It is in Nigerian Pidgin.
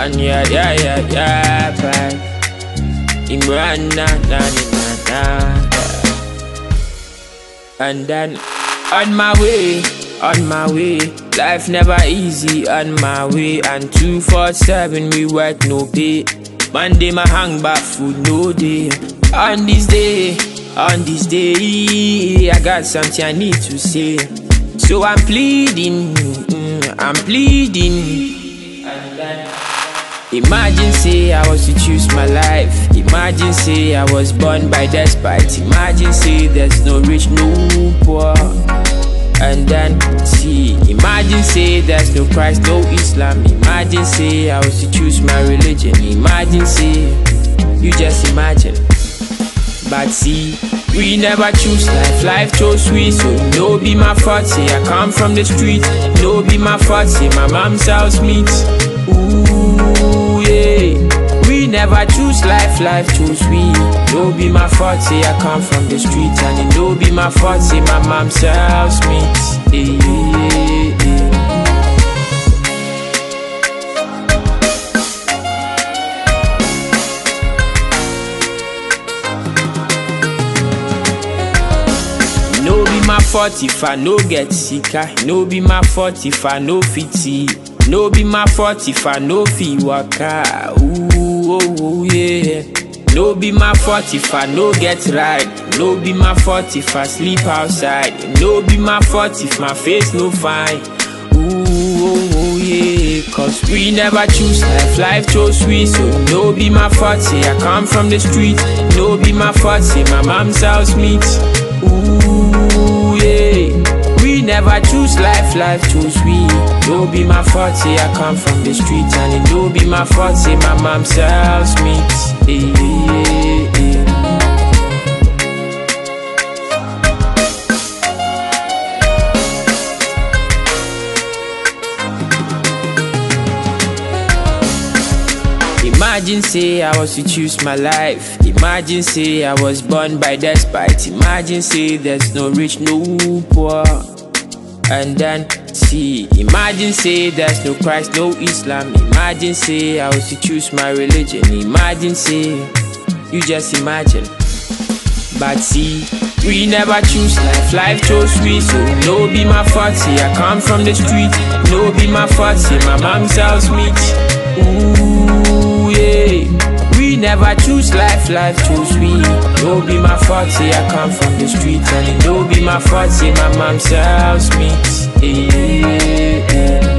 And yeah, yeah, yeah, yeah, bye. Imran, na, na, na, na, na. And then on my way, on my way. Life never easy on my way. And 247, we work no pay. Monday, my hang back food no day. On this day, on this day, I got something I need to say. So I'm pleading, mm, I'm pleading. And then Imagine say I was to choose my life. Imagine say I was born by despite. Imagine say there's no rich, no poor. And then see, imagine say there's no Christ, no Islam. Imagine say I was to choose my religion. Imagine say you just imagine. But see, we never choose life, life chose we. So no be my fault, say I come from the street. No be my fault, say my mom sells meat. Ooh, yeah. We never choose life, life chose we. No be my fault, say I come from the street. And it no be my fault, say my mom sells meat. Yeah, yeah, yeah. No be my fault if I no get sicker. No be my fault if I no fit see. No be my fault if I no fit waka. Ooh, oh, oh, yeah. No be my fault if I no get right. No be my fault if I sleep outside. No be my fault if my face no fine. Ooh, oh, oh, yeah. Cause we never choose life, life chose we. So no be my fault, say I come from the street. No be my fault, say my mom sells meat. Ooh, yeah. We never choose life, life choose we. No be my fault, say I come from the street. And it no be my fault, say my mom sells meat. Yeah, yeah, yeah. Imagine say I was to choose my life. Imagine say I was born by despite. Imagine say there's no rich, no poor. And then see, imagine say there's no Christ, no Islam. Imagine say I was to choose my religion. Imagine say you just imagine. But see, we never choose life, life chose we. So no be my fault, say I come from the street. No be my fault, say my mom sells meat. Ooh, yeah. We never choose life, life chose we. No be my fault, say I come from the street. And it no be my fault, say my mom sells meat. Yeah, yeah.